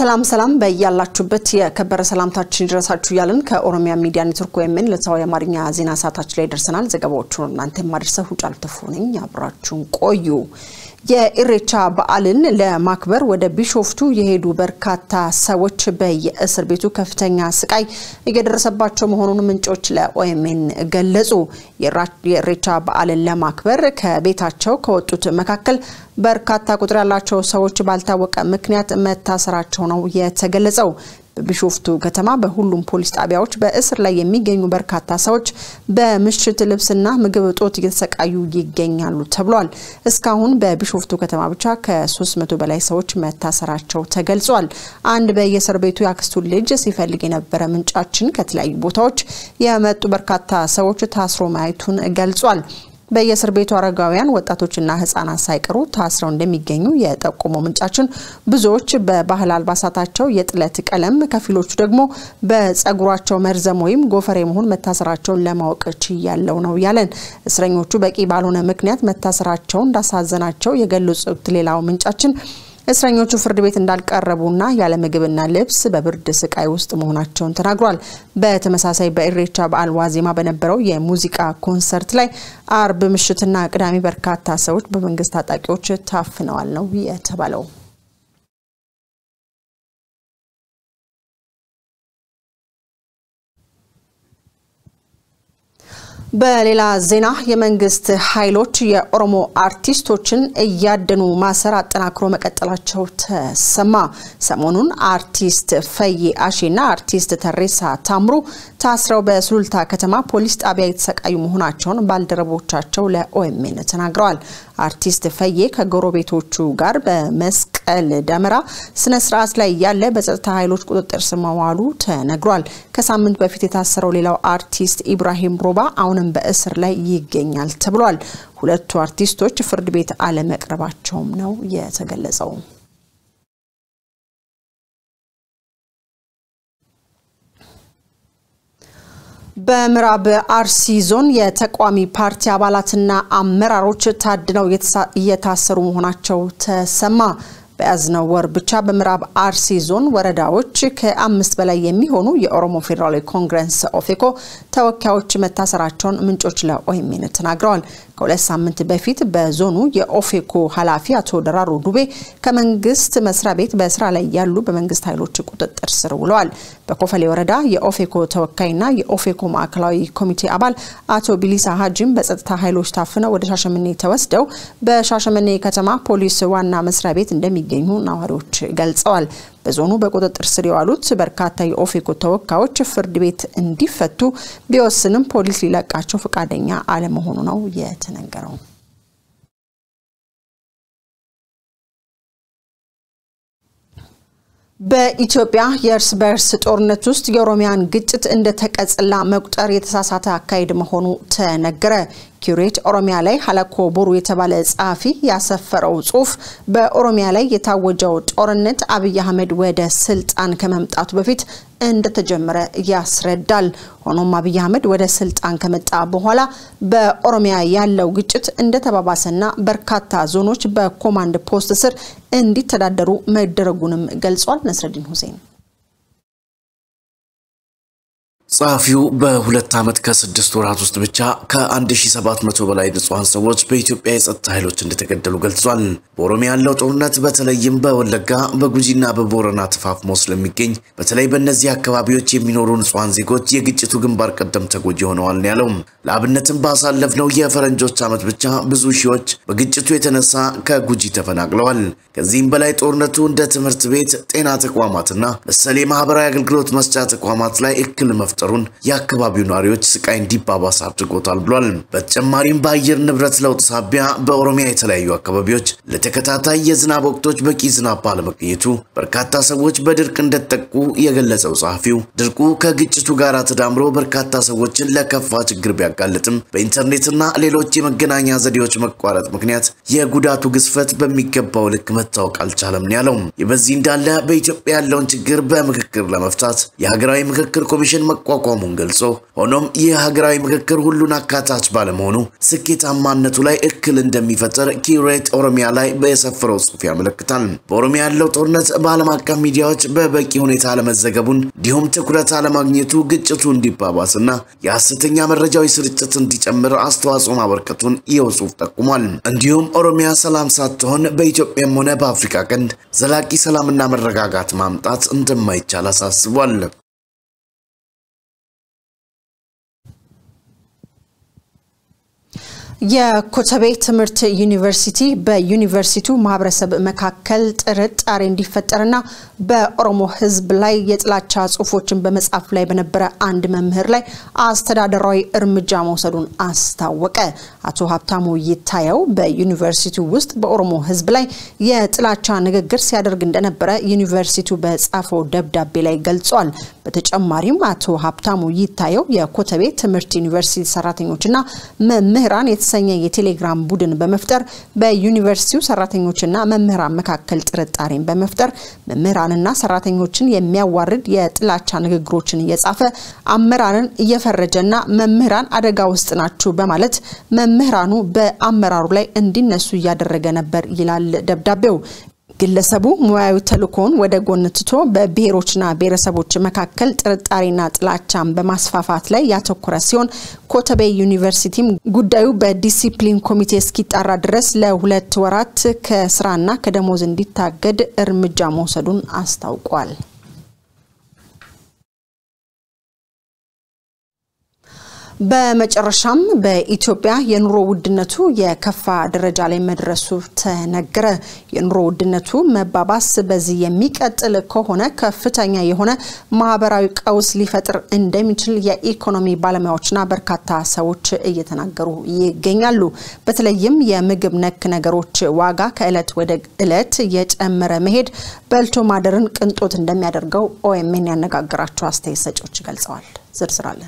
ሰላም ሰላም በያላችሁበት የከበረ ሰላምታችን ይድረሳችሁ እያልን ከኦሮሚያ ሚዲያ ኔትወርክ ወይምን ዕለታዊ የአማርኛ ዜና ሰዓታችን ላይ ደርሰናል። ዘገባዎቹን እናንተ የማደርሰው ሁጫል ተፉ ነኝ። አብራችሁን ቆዩ። የኢሬቻ በዓልን ለማክበር ወደ ቢሾፍቱ የሄዱ በርካታ ሰዎች በየእስር ቤቱ ከፍተኛ ስቃይ እየደረሰባቸው መሆኑን ምንጮች ለኦኤምኤን ገለጹ። የኢሬቻ በዓልን ለማክበር ከቤታቸው ከወጡት መካከል በርካታ ቁጥር ያላቸው ሰዎች ባልታወቀ ምክንያት መታሰራቸው ነው የተገለጸው። በቢሾፍቱ ከተማ በሁሉም ፖሊስ ጣቢያዎች በእስር ላይ የሚገኙ በርካታ ሰዎች በምሽት ልብስና ምግብ እጦት እየተሰቃዩ ይገኛሉ ተብሏል። እስካሁን በቢሾፍቱ ከተማ ብቻ ከ300 በላይ ሰዎች መታሰራቸው ተገልጿል። አንድ በየእስር ቤቱ የአክስቱን ልጅ ሲፈልግ የነበረ ምንጫችን ከተለያዩ ቦታዎች የመጡ በርካታ ሰዎች ታስሮ ማየቱን ገልጿል። በየእስር ቤቱ አረጋውያን ወጣቶችና ህጻናት ሳይቀሩ ታስረው እንደሚገኙ የጠቆመው ምንጫችን ብዙዎች በባህል አልባሳታቸው የጥለት ቀለም፣ ከፊሎቹ ደግሞ በጸጉራቸው መርዘም ወይም ጎፈሬ መሆን መታሰራቸውን ለማወቅ ችያለው ነው ያለን። እስረኞቹ በቂ ባልሆነ ምክንያት መታሰራቸው እንዳሳዘናቸው የገለጹት ሌላው ምንጫችን እስረኞቹ ፍርድ ቤት እንዳልቀረቡና ያለ ምግብና ልብስ በብርድ ስቃይ ውስጥ መሆናቸውን ተናግሯል። በተመሳሳይ በኢሬቻ በዓል ዋዜማ በነበረው የሙዚቃ ኮንሰርት ላይ አርብ ምሽትና ቅዳሜ በርካታ ሰዎች በመንግስት ታጣቂዎች ታፍነዋል ነው የተባለው። በሌላ ዜና የመንግስት ኃይሎች የኦሮሞ አርቲስቶችን እያደኑ ማሰር አጠናክሮ መቀጠላቸው ተሰማ። ሰሞኑን አርቲስት ፈዬ አሼና አርቲስት ተሬሳ ታምሩ ታስረው በሱሉልታ ከተማ ፖሊስ ጣቢያ የተሰቃዩ መሆናቸውን ባልደረቦቻቸው ለኦኤምኤን ተናግረዋል። አርቲስት ፈዬ ከጎረቤቶቹ ጋር በመስቀል ደመራ ስነ ስርዓት ላይ ያለ በጸጥታ ኃይሎች ቁጥጥር ስር መዋሉ ተነግሯል። ከሳምንት በፊት የታሰረው ሌላው አርቲስት ኢብራሂም ሮባ አሁንም በእስር ላይ ይገኛል ተብሏል። ሁለቱ አርቲስቶች ፍርድ ቤት አለመቅረባቸውም ነው የተገለጸው። በምዕራብ አርሲ ዞን የተቃዋሚ ፓርቲ አባላትና አመራሮች ታድነው እየታሰሩ መሆናቸው ተሰማ። በያዝነው ወር ብቻ በምዕራብ አርሲ ዞን ወረዳዎች ከአምስት በላይ የሚሆኑ የኦሮሞ ፌዴራላዊ ኮንግረስ ኦፌኮ ተወካዮች መታሰራቸውን ምንጮች ለኦኤምኤን ተናግረዋል። ከሁለት ሳምንት በፊት በዞኑ የኦፌኮ ኃላፊ አቶ ደራሮ ዱቤ ከመንግስት መስሪያ ቤት በስራ ላይ ያሉ በመንግስት ኃይሎች ቁጥጥር ስር ውለዋል። በኮፈሌ ወረዳ የኦፌኮ ተወካይና የኦፌኮ ማዕከላዊ ኮሚቴ አባል አቶ ቢሊሳ ሀጂም በጸጥታ ኃይሎች ታፍነው ወደ ሻሸመኔ ተወስደው በሻሸመኔ ከተማ ፖሊስ ዋና መስሪያ ቤት እንደሚገኙ ነዋሪዎች ገልጸዋል። በዞኑ በቁጥጥር ስር የዋሉት በርካታ የኦፌኮ ተወካዮች ፍርድ ቤት እንዲፈቱ ቢወስንም ፖሊስ ሊለቃቸው ፈቃደኛ አለመሆኑ ነው የተነገረው። በኢትዮጵያ የእርስ በእርስ ጦርነት ውስጥ የኦሮሚያን ግጭት እንደ ተቀጽላ መቁጠር የተሳሳተ አካሄድ መሆኑ ተነገረ። ኪዩሬት ኦሮሚያ ላይ ሀለኮ ቦሩ የተባለ ጸሐፊ ያሰፈረው ጽሁፍ በኦሮሚያ ላይ የታወጀው ጦርነት አብይ አህመድ ወደ ስልጣን ከመምጣቱ በፊት እንደተጀመረ ያስረዳል። ሆኖም አብይ አህመድ ወደ ስልጣን ከመጣ በኋላ በኦሮሚያ ያለው ግጭት እንደተባባሰና በርካታ ዞኖች በኮማንድ ፖስት ስር እንዲተዳደሩ መደረጉንም ገልጿል። ነስረዲን ሁሴን ጸሐፊው በሁለት ዓመት ከስድስት ወራት ውስጥ ብቻ ከ1700 በላይ ንጹሐን ሰዎች በኢትዮጵያ የጸጥታ ኃይሎች እንደተገደሉ ገልጿል። በኦሮሚያ ያለው ጦርነት በተለይም በወለጋ በጉጂና በቦረና ተፋፍሞ ስለሚገኝ በተለይ በእነዚህ አካባቢዎች የሚኖሩ ንጹሐን ዜጎች የግጭቱ ግንባር ቀደም ተጎጂ ሆነዋል ያለው ለአብነትም ባሳለፍነው የፈረንጆች ዓመት ብቻ ብዙ ሺዎች በግጭቱ የተነሳ ከጉጂ ተፈናቅለዋል። ከዚህም በላይ ጦርነቱ እንደ ትምህርት ቤት፣ ጤና ተቋማትና መሰል የማህበራዊ አገልግሎት መስጫ ተቋማት ላይ እክል መፍጠ መፍጠሩን የአካባቢው ነዋሪዎች ስቃይ እንዲባባስ አድርጎታል ብሏል። በተጨማሪም በአየር ንብረት ለውጥ ሳቢያ በኦሮሚያ የተለያዩ አካባቢዎች ለተከታታይ የዝናብ ወቅቶች በቂ ዝናብ ባለመገኘቱ በርካታ ሰዎች በድርቅ እንደተጠቁ የገለጸው ጸሐፊው ድርቁ ከግጭቱ ጋር ተዳምሮ በርካታ ሰዎችን ለከፋ ችግር ቢያጋልጥም በኢንተርኔትና ሌሎች የመገናኛ ዘዴዎች መቋረጥ ምክንያት የጉዳቱ ግዝፈት በሚገባው ልክ መታወቅ አልቻለም ነው ያለው። ይህ በዚህ እንዳለ በኢትዮጵያ ያለውን ችግር በምክክር ለመፍታት የሀገራዊ ምክክር ኮሚሽን መቋ ማቋቋሙን ገልጾ ሆኖም ይህ ሀገራዊ ምክክር ሁሉን አካታች ባለመሆኑ ስኬታማነቱ ላይ እክል እንደሚፈጠር ኪሬት ኦሮሚያ ላይ በሰፈረው ጽሑፍ ያመለክታል። በኦሮሚያ ያለው ጦርነት በዓለም አቀፍ ሚዲያዎች በበቂ ሁኔታ አለመዘገቡን እንዲሁም ትኩረት አለማግኘቱ ግጭቱ እንዲባባስና የሐሰተኛ መረጃዎች ስርጭት እንዲጨምር አስተዋጽኦ ማበርከቱን ይኸው ጽሑፍ ጠቁሟል። እንዲሁም ኦሮሚያ ሰላም ሳትሆን በኢትዮጵያም ሆነ በአፍሪካ ቀንድ ዘላቂ ሰላምና መረጋጋት ማምጣት እንደማይቻል አሳስቧል። የኮተቤ ትምህርት ዩኒቨርሲቲ በዩኒቨርሲቲው ማህበረሰብ መካከል ጥርጣሬ እንዲፈጠርና በኦሮሞ ሕዝብ ላይ የጥላቻ ጽሁፎችን በመጻፍ ላይ በነበረ አንድ መምህር ላይ አስተዳደራዊ እርምጃ መውሰዱን አስታወቀ። አቶ ሀብታሙ ይታየው በዩኒቨርሲቲው ውስጥ በኦሮሞ ሕዝብ ላይ የጥላቻ ንግግር ሲያደርግ እንደነበረ ዩኒቨርሲቲው በጻፈው ደብዳቤ ላይ ገልጿል። በተጨማሪም አቶ ሀብታሙ ይታየው የኮተቤ ትምህርት ዩኒቨርሲቲ ሰራተኞችና መምህራን የተሰኘ የቴሌግራም ቡድን በመፍጠር በዩኒቨርሲቲው ሰራተኞችና መምህራን መካከል ጥርጣሬን በመፍጠር መምህራንና ሰራተኞችን የሚያዋርድ የጥላቻ ንግግሮችን እየጻፈ አመራርን እየፈረጀና መምህራን አደጋ ውስጥ ናችሁ በማለት መምህራኑ በአመራሩ ላይ እንዲነሱ እያደረገ ነበር ይላል ደብዳቤው። ግለሰቡ ሙያዊ ተልእኮውን ወደ ጎን ትቶ በብሔሮችና ብሔረሰቦች መካከል ጥርጣሬና ጥላቻን በማስፋፋት ላይ ያተኮረ ሲሆን ኮተቤ ዩኒቨርሲቲም ጉዳዩ በዲሲፕሊን ኮሚቴ እስኪጣራ ድረስ ለሁለት ወራት ከስራና ከደሞዝ እንዲታገድ እርምጃ መውሰዱን አስታውቋል። በመጨረሻም በኢትዮጵያ የኑሮ ውድነቱ የከፋ ደረጃ ላይ መድረሱ ተነገረ። የኑሮ ውድነቱ መባባስ በዚህ የሚቀጥል ከሆነ ከፍተኛ የሆነ ማህበራዊ ቀውስ ሊፈጥር እንደሚችል የኢኮኖሚ ባለሙያዎችና በርካታ ሰዎች እየተናገሩ ይገኛሉ። በተለይም የምግብ ነክ ነገሮች ዋጋ ከእለት ወደ እለት እየጨመረ መሄድ በልቶ ማደርን ቅንጦት እንደሚያደርገው ኦኤምኤን ያነጋገራቸው አስተያየት ሰጪዎች ገልጸዋል። ዝርዝራለን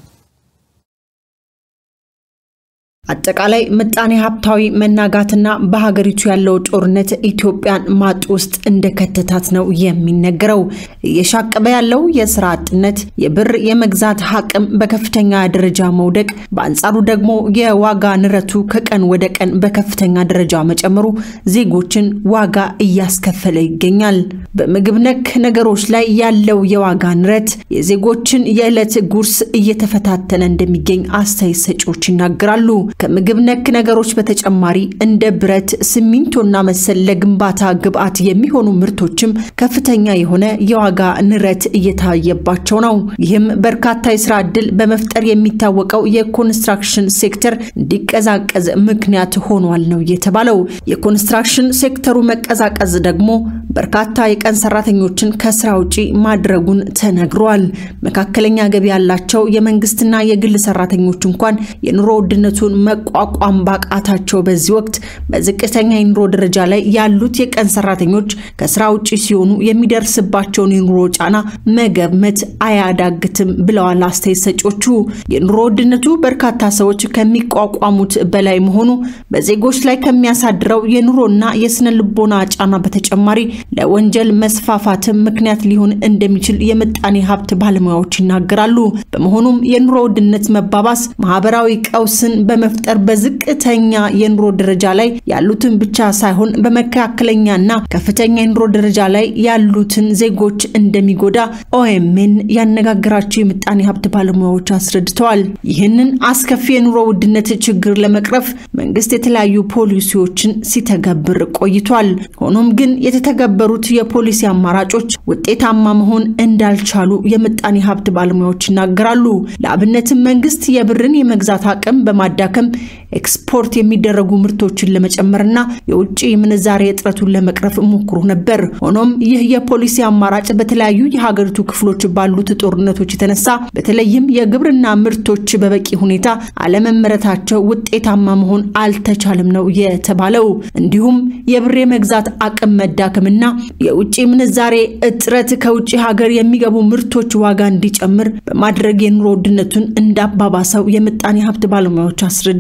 አጠቃላይ ምጣኔ ሀብታዊ መናጋትና በሀገሪቱ ያለው ጦርነት ኢትዮጵያን ማጥ ውስጥ እንደከተታት ነው የሚነገረው። እየሻቀበ ያለው የስራ አጥነት፣ የብር የመግዛት አቅም በከፍተኛ ደረጃ መውደቅ፣ በአንጻሩ ደግሞ የዋጋ ንረቱ ከቀን ወደ ቀን በከፍተኛ ደረጃ መጨመሩ ዜጎችን ዋጋ እያስከፈለ ይገኛል። በምግብ ነክ ነገሮች ላይ ያለው የዋጋ ንረት የዜጎችን የዕለት ጉርስ እየተፈታተነ እንደሚገኝ አስተያየት ሰጪዎች ይናገራሉ። ከምግብ ነክ ነገሮች በተጨማሪ እንደ ብረት፣ ሲሚንቶና መሰል ለግንባታ ግብዓት የሚሆኑ ምርቶችም ከፍተኛ የሆነ የዋጋ ንረት እየታየባቸው ነው። ይህም በርካታ የስራ ዕድል በመፍጠር የሚታወቀው የኮንስትራክሽን ሴክተር እንዲቀዛቀዝ ምክንያት ሆኗል ነው የተባለው። የኮንስትራክሽን ሴክተሩ መቀዛቀዝ ደግሞ በርካታ የቀን ሰራተኞችን ከስራ ውጪ ማድረጉን ተነግሯል። መካከለኛ ገቢ ያላቸው የመንግስትና የግል ሰራተኞች እንኳን የኑሮ ውድነቱን መቋቋም ባቃታቸው በዚህ ወቅት በዝቅተኛ የኑሮ ደረጃ ላይ ያሉት የቀን ሰራተኞች ከስራ ውጭ ሲሆኑ የሚደርስባቸውን የኑሮ ጫና መገመት አያዳግትም ብለዋል አስተያየት ሰጪዎቹ። የኑሮ ውድነቱ በርካታ ሰዎች ከሚቋቋሙት በላይ መሆኑ በዜጎች ላይ ከሚያሳድረው የኑሮና የስነ ልቦና ጫና በተጨማሪ ለወንጀል መስፋፋትም ምክንያት ሊሆን እንደሚችል የምጣኔ ሀብት ባለሙያዎች ይናገራሉ። በመሆኑም የኑሮ ውድነት መባባስ ማህበራዊ ቀውስን በመፍጠር በዝቅተኛ የኑሮ ደረጃ ላይ ያሉትን ብቻ ሳይሆን በመካከለኛና ከፍተኛ የኑሮ ደረጃ ላይ ያሉትን ዜጎች እንደሚጎዳ ኦኤምኤን ያነጋገራቸው የምጣኔ ሀብት ባለሙያዎች አስረድተዋል። ይህንን አስከፊ የኑሮ ውድነት ችግር ለመቅረፍ መንግስት የተለያዩ ፖሊሲዎችን ሲተገብር ቆይቷል። ሆኖም ግን የተተገበሩት የፖሊሲ አማራጮች ውጤታማ መሆን እንዳልቻሉ የምጣኔ ሀብት ባለሙያዎች ይናገራሉ። ለአብነትም መንግስት የብርን የመግዛት አቅም በማዳከም ኤክስፖርት የሚደረጉ ምርቶችን ለመጨመርና የውጭ ምንዛሬ እጥረቱን ለመቅረፍ ሞክሮ ነበር። ሆኖም ይህ የፖሊሲ አማራጭ በተለያዩ የሀገሪቱ ክፍሎች ባሉት ጦርነቶች የተነሳ በተለይም የግብርና ምርቶች በበቂ ሁኔታ አለመመረታቸው ውጤታማ መሆን አልተቻለም ነው የተባለው። እንዲሁም የብር የመግዛት አቅም መዳከምና የውጭ ምንዛሬ እጥረት ከውጭ ሀገር የሚገቡ ምርቶች ዋጋ እንዲጨምር በማድረግ የኑሮ ውድነቱን እንዳባባሰው የምጣኔ ሀብት ባለሙያዎች አስረድተዋል።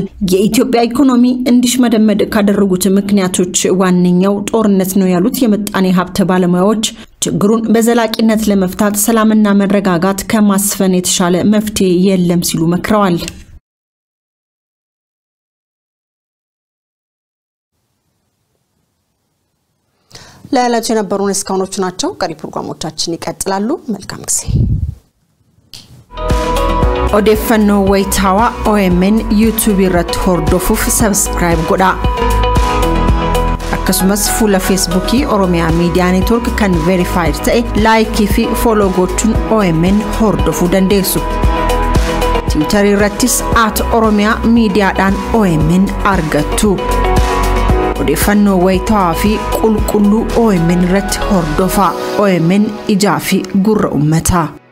የኢትዮጵያ ኢኮኖሚ እንዲሽመደመድ ካደረጉት ምክንያቶች ዋነኛው ጦርነት ነው ያሉት የምጣኔ ሀብት ባለሙያዎች ችግሩን በዘላቂነት ለመፍታት ሰላምና መረጋጋት ከማስፈን የተሻለ መፍትሄ የለም ሲሉ መክረዋል። ለዕለቱ የነበሩን እስካሁኖቹ ናቸው። ቀሪ ፕሮግራሞቻችን ይቀጥላሉ። መልካም ጊዜ። odeeffannoo wayitaawaa OMN yuutuubii irratti hordofuuf sabskiraayib godhaa. akkasumas fuula feesbuukii oromiyaa miidiyaa neetwork kan veerifaayid ta'e laayikii fi fooloo gochuun OMN hordofuu dandeessu. tiwutarii irrattis at oromiyaa miidiyaadhaan OMN argattu. odeeffannoo wayitaawaa fi qulqulluu OMN irratti hordofaa. OMN ijaa fi gurra ummataa.